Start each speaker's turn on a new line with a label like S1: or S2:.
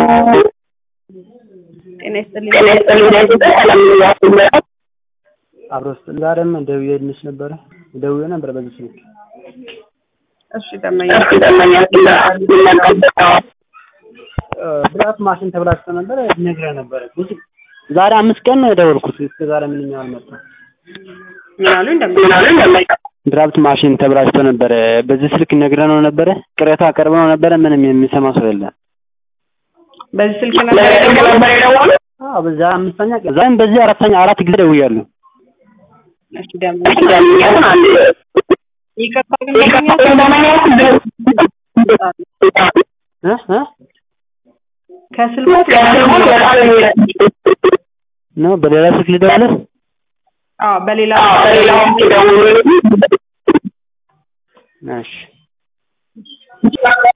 S1: ጤና ይስጥልኝ።
S2: ጤና ይስጥልኝ። ለኢትዮጵያ ሰላም ነው።
S3: አብሮ ውስጥ ዛሬም ደውዬልሽ ነበረ ደውዬ ነበር በዚህ ስልክ
S1: እሺ ደመኛ
S2: እሺ ደመኛ ይመጣል።
S3: ብላት ማሽን ተብላሽቶ ነበረ ነግረህ ነበረ ብዙ ዛሬ አምስት ቀን ነው የደወልኩት እስከ ዛሬ ምንም አልመጣም
S1: ምን አሉኝ ደመኛ
S2: ምን አሉኝ ደመኛ?
S3: ድራፍት ማሽን ተብላሽቶ ነበረ በዚህ ስልክ ነግረህ ነው ነበረ ቅሬታ አቀርበ ነው ነበረ ምንም የሚሰማ ሰው የለም
S1: በዚህ ስልክ ነበር
S2: ለስልክ ነበር የደወሉት?
S3: አዎ በዛ አምስተኛ ቀን ዛሬም በዚህ አራተኛ አራት ጊዜ ደውያለሁ
S1: እሺ ደመኛ
S2: እሺ ደመኛ ግን አንድ
S1: ይቅርታ ግን
S2: ይቅርታ
S1: ደመኛ
S2: ግን ደመኛ
S3: እ እ
S1: ከስልኩ
S2: ከስልኩ በጣም የሚረዳ
S3: ነው በሌላ ስልክ ልደውልህ
S1: አዎ በሌላ
S2: አዎ በሌላ ወቅት ደውሎ
S3: እሺ
S2: ይችላል